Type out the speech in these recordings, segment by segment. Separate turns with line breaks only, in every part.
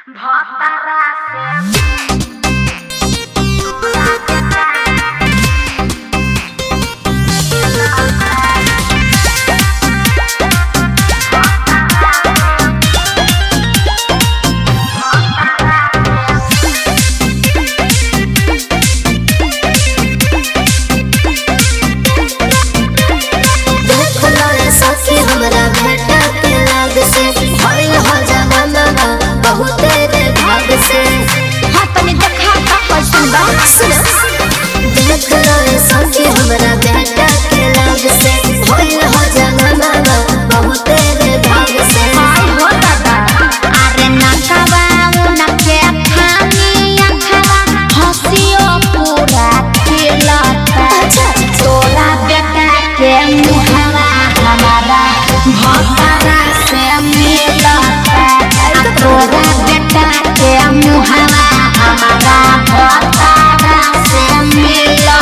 सखी हमरा भेटा के लाग से भइल हो जमाना बहुते रे भाग से
हाँ तनी देखा का कैसन बा
देख लो रे सखी हमरा भेटा के लाग से भइल हो जमाना बहुते रे भाग से
हाय हो दादा अरे नकवा उनके खानी अखवा हंसियो पूरा खिलता तोरा बेटा के मुहवा हमारा भतरा से मिलता तोरा बेटा के मुहवा हमारा भतरा से मिलता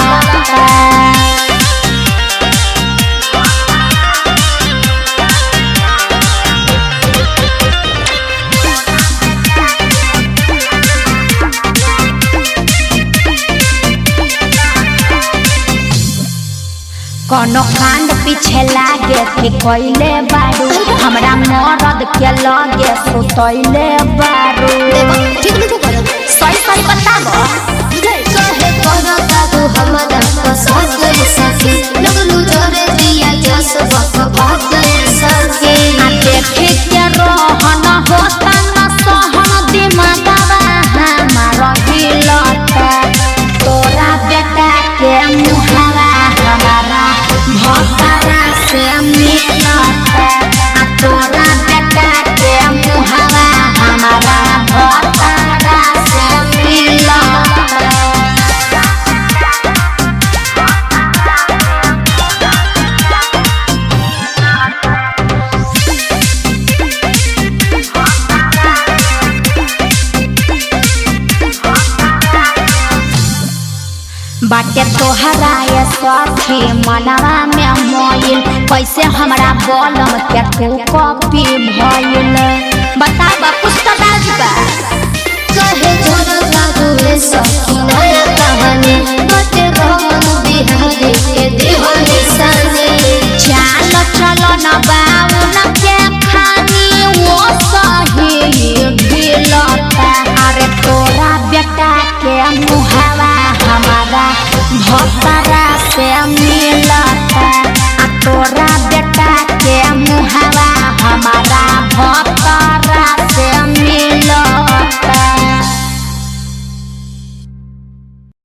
कोनो कांड पीछे लागे कि कोइले बारू हमरा मरद के लगे सुतैले बारू
ठीक नहीं करो
सही सही बताबो
कहे करो काबू हमरा पसंद गई सखी लगलू जोरे दिया जस बक भाग गई सखी
आ देखे के रहन होता न सहन दिमागवा हमारा हिलता तोरा बेटा के मुहवा हमारा भतरा से मिलता आ तोरा बेटा के मुहवा हमारा भतरा से मिलता बाटे तोहरा ये सखी मनवा में मोइल कैसे हमरा बलम के तू कॉपी भइल बताबा कुछ